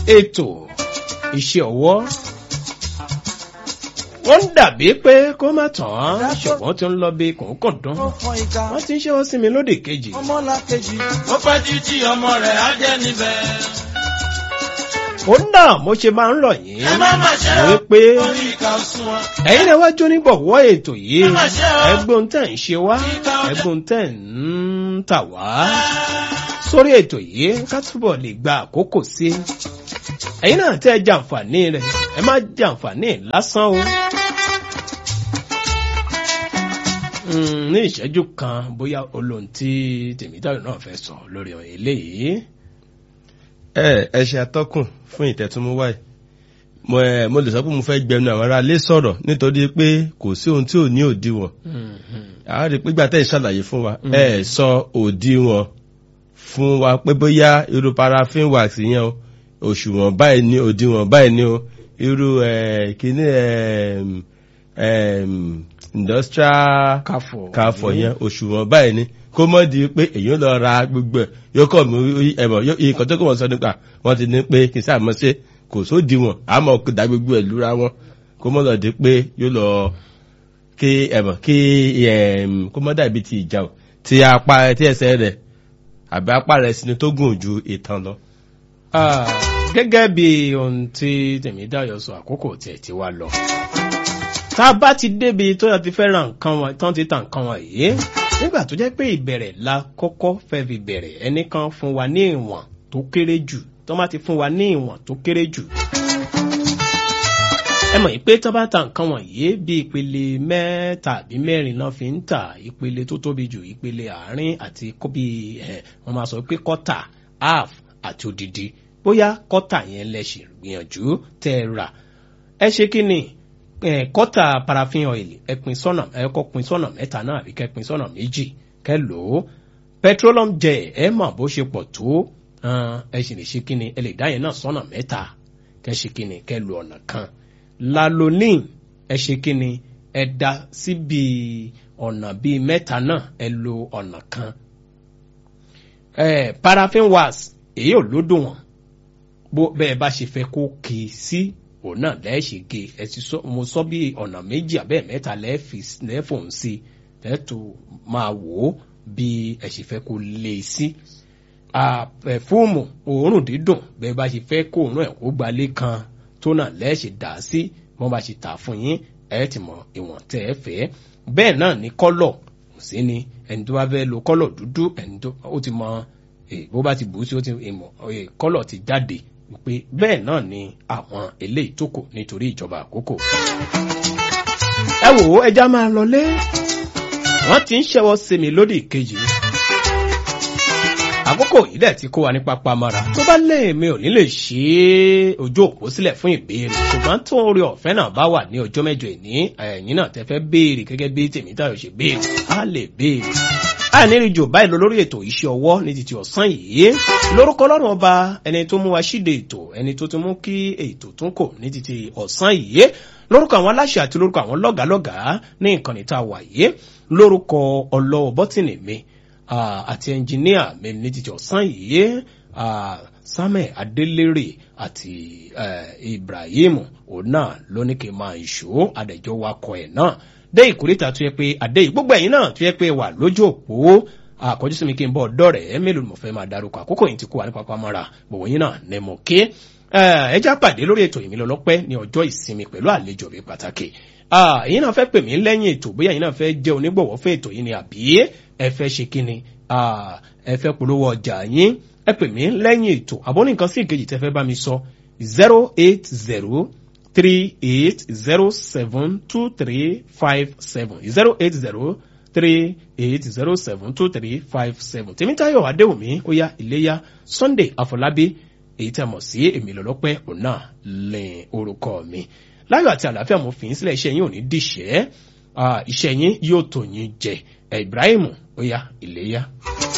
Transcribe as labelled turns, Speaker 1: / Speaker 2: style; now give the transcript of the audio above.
Speaker 1: ètò iṣẹ́ ọwọ́ wọ́n ń dàbí pé kó má tàn án ṣùgbọ́n tí ń lọ bí kòókòdán
Speaker 2: ó fọn ìka
Speaker 1: wọ́n ti ń ṣẹ́wọ́ sí mi lóde kejì
Speaker 2: ọmọlàkejì.
Speaker 3: ó pẹ́ títí ọmọ rẹ̀ á jẹ́ níbẹ̀.
Speaker 1: ó náà mo ṣe máa ń rọ̀ yín
Speaker 3: ẹ má má ṣe ọ́
Speaker 1: wípé
Speaker 3: orí ìka òsùn wọn.
Speaker 1: ẹ̀yin náà wájú nígbọ̀wọ́ ètò yìí
Speaker 3: Ẹ má ṣe ọ́.
Speaker 1: ẹgbọ́n tẹ̀ ń ṣe wá ẹgbọ́n tẹ̀ ń tà wá sórí ètò yìí ká túbọ̀ lè gba àkókò sí i ẹ̀yin náà tẹ́ ẹ jàǹfààní rẹ̀ ẹ má jàǹfààní lásán o. Mm, ní ìṣẹ́jú kan bóyá olóhùn tí tèmítàyọ̀ náà fẹ́ sọ lórí eléyìí.
Speaker 4: ẹ ẹ ṣe atọ́kùn fún ìtẹ̀túnmúwá yìí mo ẹ mo lè sọ pé mo fẹ́ gbẹnu àwọn ará ilé sọ̀rọ̀ nítorí pé kò sí ohun tí ò ní òdiwọ̀n àwọn rí i pé gbà tẹ́ ẹ̀ ṣàlàyé fún wa ẹ ẹ̀ sọ òdiwọ̀n fún wa pé bóyá irú paraffin wax yẹn o òṣùwọ̀n báyìí ní òdiwọ̀n báyìí ní o irú ẹ kíní ẹ industrial
Speaker 1: káfọ̀
Speaker 4: káfọ̀ yẹn òṣùwọ̀n báyìí ni kó mọ́ di pé èyí lọ ra gbogbo ẹ̀ yóò kọ̀ mú ẹ̀mọ̀ nǹkan tó kọ̀ wọ́n sọ nípa wọ́n ti ní pé kì í sáà mọ́ ṣe kò sódì wọn àmọ́ kò dá gbogbo ẹ̀ lúra wọn kó mọ́ lọ di pé yóò lọ kí ẹ̀mọ̀ kí ẹ̀m, kó mọ́ dàbí ti ìjà o ti apá tí ẹsẹ̀ rẹ̀ àbí apá rẹ̀ sinmi tó gùn ju ìtàn lọ.
Speaker 1: Ah, gẹ́gẹ́ bí ohun tí tèmídàyọ̀ sọ àkókò tiẹ̀ ti wá lọ. tá a bá ti débi tó yà ti fẹ́ ra nǹkan wọn tán ti ta nǹkan wọn yìí nígbà tó jẹ́ pé ìbẹ̀rẹ̀ la kọ́kọ́ fẹ́ fi bẹ̀rẹ̀ ẹnìkan fún wa ní ìwọ̀n tó kéré jù tó má ti fún wa ní ìwọ̀n tó kéré jù. ẹ mọ̀ pé tó bá ta nǹkan wọ̀nyí bí ìpele mẹ́ta àbí mẹ́rin náà fi ń tà ìpele tó tóbi jù ìpele àárín àti kó bí ẹ̀ wọ́n máa sọ pé kọ́tà half àti odidi bóyá kọ́tà yẹn lẹ ṣì gbìyànjú tẹ́ ẹ rà ẹ ṣe kí ni ẹ, kọ́tà paraffin oil ẹ pín sọ́nà ẹ kọ́ pín sọ́nà mẹ́ta náà àbí kẹ́ pín sọ́nà méjì kẹ́ lò ó petroleum gel ẹ mọ̀ bó ṣe pọ̀ tó hàn, ẹ sì lè ṣe kí ni ẹ lè dá yẹn náà sọ́nà mẹ́ta kẹ́ ṣe kí ni kẹ́ lo ọ̀nà kan lalonin ẹ ṣe kí ni ẹ da síbi ọ̀nà bíi mẹ́ta náà ẹ lo ọ̀nà kan ẹ paraffin wax èyí ò lódò wọn bó bẹ́ẹ̀ bá ṣe fẹ́ kó kì í sí òun náà lẹ́ẹ̀ṣẹ̀ gé ẹ ti sọ mo sọ bí ọ̀nà méjì àbẹ́ mẹ́ta lẹ́ẹ̀fì lẹ́ẹ̀fọ̀n sí lẹ́ẹ̀tù máa wò ó bí ẹ ṣe fẹ́ kó lé e sí pẹ̀fúùmù òórùn dídùn bẹ́ẹ̀ bá ṣe fẹ́ kó òórùn ẹ̀ kó gbalé kan tó náà lẹ́ẹ̀ṣẹ̀ dà sí wọ́n bá ṣe tà fún yín ẹ ti mọ ìwọ̀n tẹ́ ẹ fẹ́ bẹ́ẹ̀ náà ní kọ́lọ̀ kò sí ni ẹni tó bá fẹ́ lo kọ́lọ̀ dúdú ẹni tó ó ti mọ eh, bó bá ti bù ú sí ó ti ìmọ̀ eh, kọ́lọ̀ ti jáde pé bẹ́ẹ̀ náà ni àwọn eléyìí tó kù nítorí ìjọba àkókò. ẹ wò ó ẹja máa lọlé wọ́n ti ń ṣẹ́wọ́ sí mi lódì kejì àkókò yìí dẹ̀ ti kó wa ní pápá mọ́ra tó bá lè mi ò ní lè ṣe é ojú òpó sílẹ̀ fún ìbéèrè ṣùgbọ́n tó orí ọ̀fẹ́ náà bá wà ní ọjọ́ mẹ́jọ ìní ẹ̀yìn náà tẹ́ fẹ́ béèrè gẹ́gẹ́ bí tèmítayọ̀ ṣe béèrè á lè béèrè àìníríjò báyìí lọ lórí ètò iṣẹ́ ọwọ́ ní títí ọ̀sán yìí lórúkọ ọlọ́run ọba ẹni tó mú wa ṣíde ètò ẹni tó ti mú kí ètò tún kò ní títí ọ̀sán yìí lórúkọ àwọn aláṣẹ àti lórúkọ àwọn lọ́gàálọ́gàá ní ìkànnì tá a wà yìí lórúkọ ọlọ́wọ́ bọ́tìnì mi ah, àti ẹnjìníà mi ní títí ọ̀sán yìí ah, samuel adelere àti eh, ibrahim ona lóníkè máa ń ṣó adẹjọ wakọ ẹ náà dé ìkórìtà tó yẹ pé àdé yìí gbogbo ẹ̀yin náà tó yẹ pé wà lójú òpó àkọjú sí mi kí n bọ́ ọ̀dọ́ rẹ̀ mélòó ni mo fẹ́ máa darúkọ àkókò yìí ti kó wa ní pápá mọ́ra gbogbo yín náà ní mo ké ẹ já pàdé lórí ètò ìmìlẹ̀ ọlọ́pẹ́ ní ọjọ́ ìsinmi pẹ̀lú àlejò mi pàtàkì ẹ̀yin náà fẹ́ pè mí lẹ́yìn ètò bóyá ẹ̀yin náà fẹ́ jẹ́ onígbọ̀wọ́ fún ètò yìí ni àbí ẹ fẹ́ ṣe kí ni ẹ fẹ́ polówó ọjà yín ẹ pè mí lẹ́yìn ètò àbọ̀ nìkan sí ìkejì tẹ́ fẹ́ bá mi sọ zero eight zero three eight zero seven two three five seven zero eight zero three eight zero seven two three five seven tèmítayọ̀ adéwùmí ó yá iléyá sunday àfọlábí èyí tí a mọ̀ sí èmi lọ́lọ́pẹ́ òun náà lẹ́yìn orúkọ mi láyọ̀ àti àlàáfíà mo fi yín sílẹ̀ iṣẹ́ yín ò ní dìṣẹ́ iṣẹ́ yín yóò tó yín jẹ ibrahim ó yá iléyá.